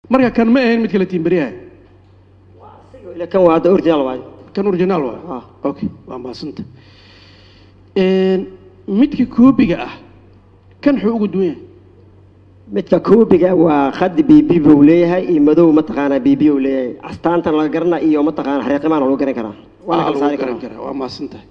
marka kan ma ahayn mid kale tiimbariyaha ila kan waa hadda original waayo kan originaal waa Ah. okay waa mahadsanta midka koobiga ah kan xuu ugu duwan yahay midka koobiga waa khadi bb buu leeyahay iyo madow mataqaanaa bb uu leeyahay astaantan laga garana iyo mataqaana xariiqimaana lagu garan karaa waa la Ah, kala lagu saari garan karaa karaa waa mahadsan tahay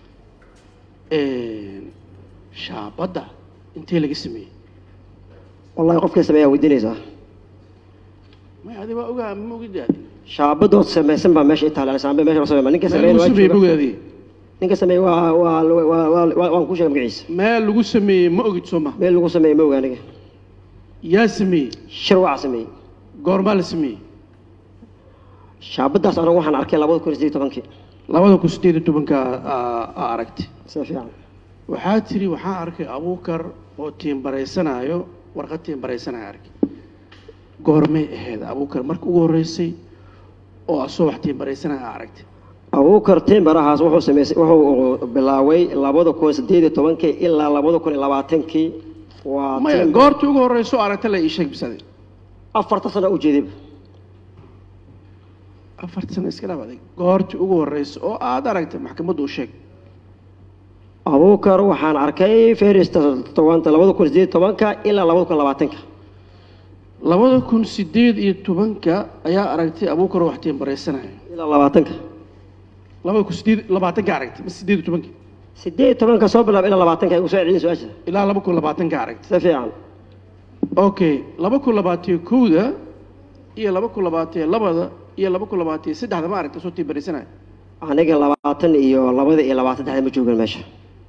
shaabadda intee laga sameeyey wallahi qofkii sameeyaa weydiinaysaa may adi waa ogaa ma ogid adi shaabadood samaysan baa meesha itaala saambe meesha loo sameeya ninka meel sameeyay lagu waa sameeyey ma jooga. ogid adi ninka sameeyay waa waa waa waa- waa- waan ku sheegay magaciisa meel lagu sameeyey ma ogid soo ma meel lagu sameeyay ma oga aniga yaa sameeyey shir waa sameeyey goormaa la sameeyey shaabadaas anigu waxaan arkay labada kun iyo siddeed iyo tobankii labada kun sideed iyo tobanka aa- aa aragtay sida fiican waxaa tiri waxaan arkay abuukar oo tiimbaraysanaayo warqad tiimbaraysanaya arkay goormay ahayd abuukar marka ugu horreysay oo asoo wax tiimbaraysanaya aa aragtay abuukar timbarahaas wuxuu sameysay wuxuu bilaaway labada kun siddeed iyo tobankii ilaa labada kun iyo labaatankii waa maya timber- goortii ugu horreyso oo aragta la ii sheeg bisade afarta sano u jeedayba afarta sano iska dhaaf adag goortii ugu horreysa oo aad aragtay maxkamaddu u sheeg abuukar waxaan arkay ferista tobanta labada kun siddeed iyo tobanka ilaa labada kun labaatanka labada kun sideed iyo tobanka ayaa aragtay abuukar oo wax tiimbaraysanaya ilaa labaatanka labada kun sideed labaatanka aragtay ma sideed iyo tobanka siddeed iyo tobanka soo bilaab ilaa labaatanka igu soo celin su-aasha ilaa laba kun labaatanka aragtay sida fiican okay laba kun labaatiyo kowda iyo laba kun labaatiyo labada iyo laba kun labaatiyo saddexda ma aragta soo tiimbaraysanaya aniga labaatan iyo labada iyo labaatan saddexda ma joogan meesha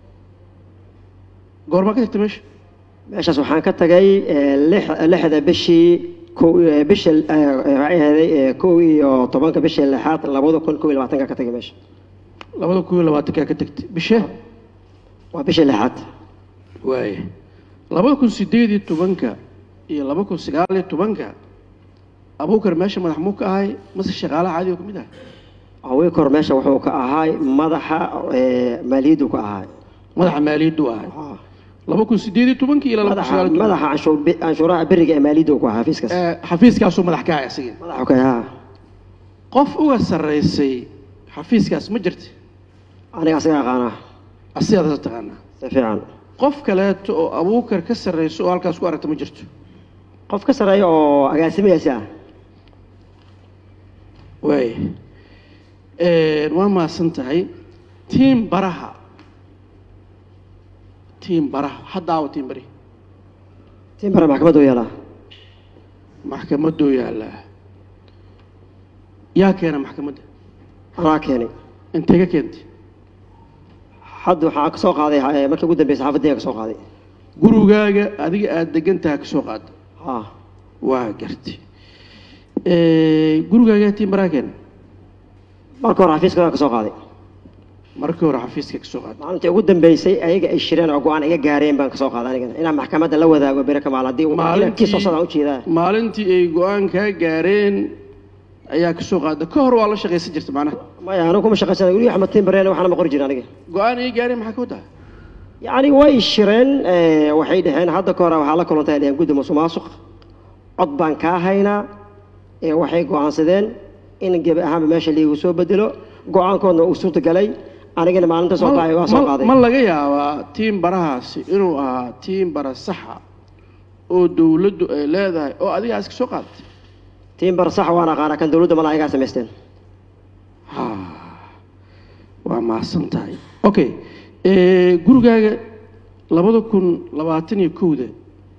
goormaa ka tagta meesha meeshaas waxaan ka tagay eh, lix- lixda bishii kow eh, bisha eh, eh, waxay ahaday eh, kow iyo tobanka bishii lixaad labada kun kow iyo labaatanka ka tagay meesha labada kun iyo labaatankaa ka tagtay bishe waa bishii lixaad waaya labada kun sideed iyo tobanka iyo laba kun sagaal iyo tobanka abuukar meesha madax muu ka ahay mase shaqaalaha caadi oo ka mid ah awikor meesha wuxuu ka ahaay madaxa eh, maaliyaddu ka ahaay madaxa maaliyaddu ahay laba kun sideed iyo tobankii ilaa laba kun madaxa sagaal iyo tobanka madaxa canshuur bi- canshuuraha beriga ee maaliyaddu ku ahaa xafiiskaas Eh, xafiiskaasuu madax ka ahay asagii madaxu ka ahaa qof uga sarreysay xafiiskaas ma jirta aniga asaga aqaanaa asigaad taqaanaa si fiican qof kaleeto oo abuukar ka sarreyso oo halkaas ku aragta ma jirto qof ka sarreeya oo agaasimayasi ah waaya waa mahadsan tahay tiim baraha tiim baraha haddaawa tiim bari timbara maxkamaddu yeelaa maxkamaduu yaallaa yaa keena maxkamadda anaa keenay intee ka keentay hadda waxaa ka soo qaaday eh, markii ugu dambeysay xaafaddiga ka soo qaaday gurigaaga adiga aada degan tahay ka soo qaada ha waa gartay gurigaaga tiim baraha keena marka hore xafiiska ka soo qaaday markii hore xafiiska ka soo qaada maalintii ugu dambeysay ayaga ay shireen oo go-aan iga gaareen baan ka soo qaaday anigana inaan maxkamadda la wadaago bere kamaal haddii Maalintii- kii soo socdaan ujeedaa maalintii ay go-aan kaa gaareen ayaa ka soo qaada ka hor waa la shaqaysan jirta macnaha maya anigu kuma shaqaysana weli axmed timbareen waxaana ma qori jirin aniga go-aan ay gaareen maxaa ka wadaa yacni way shireen eh, waxay dhaheen hadda ka hore waxaa la kulantay dhaheen guddi musuqmaasuq cod baan kaa haynaa ee waxay go-aansadeen in gebi ahaanba meesha liigu soo bedelo go-aankoodna uu suurtagalay anigana maalinta soo baxay waa soo Ma- qaaday ma laga yaabaa tiim barahaasi inuu ahaa tiim bara saxa oo dowladdu ay leedahay oo adigaa iska soo qaadatay timbar sax waan aqaanaa kan dowladda mala ayagaa samaysteen Ha, waa mahadsan tahay okay gurigaaga labada kun labaatan iyo kowda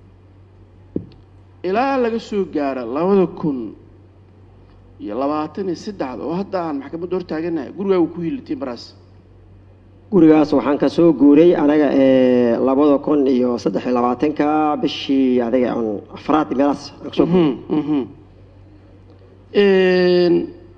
ilaa laga soo gaara labada kun iyo labaatan iyo saddexda oo hadda aan maxkamadda hor taaganahay gurigaaga ku yili tiim barahaas gurigaas waxaan ka soo guuray anaga ee labada kun iyo saddex iyo labaatanka bishii adiga un afraad meelaas aan kasoo guuray Mhm, mhm. Een,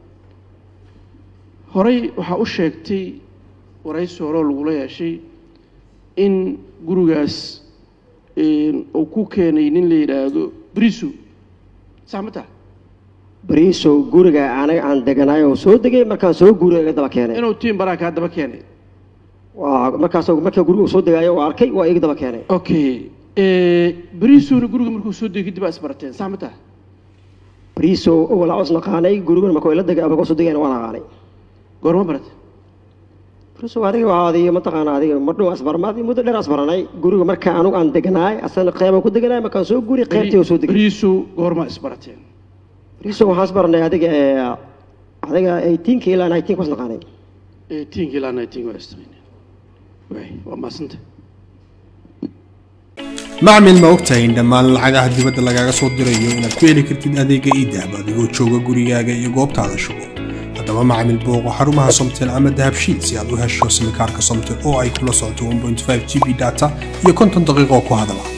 horey waxaa u sheegtay waraysi hore oo lagula yeeshay in gurigaas een, uu ku keenay nin la yidhaahdo briso sax ma taha bariisow guriga anaga aan deganaay oo soo degay markaan soo guuray iga daba keenay inuu tiim baraa kaa daba keenay waa markaasoo markaa guriga uu soo degaayo oo arkay waa iga daba keenay okay brisona guriga markuu soo degay kadib aa isbarateen sax ma taha bariiso walaa cos naqaanay gurigana marka la dega marka soo degayna waan aqaanay goorma baratay bariiso adiga waxaa adiga mataqaana adiga madhow asbarmaad muddo dheer asbaranay guriga marka anugu aan deganaay asana qeyban ku deganaay markaan soo guri qeybtii oo soo degay bariisu goorma isbarateen bariiso waxaan asbaranay adiga ee adiga 18 ilaa 19 kuwas naqaanay eighteenka ilaa nineteen waa istaqaaneen waay waa maasanta macmil ma ogtahay in dhammaan lacagaha dibadda lagaaga soo dirayo inaad ku heli kartid adeega idahab adigoo jooga gurigaaga iyo goobtaada shugo haddaba macmil booqo xarumaha somtel ama dahabshiil si aad u hesho simikaarka somtel oo ay kula socoto 1.5 g b data iyo konton daqiiqo ku hadala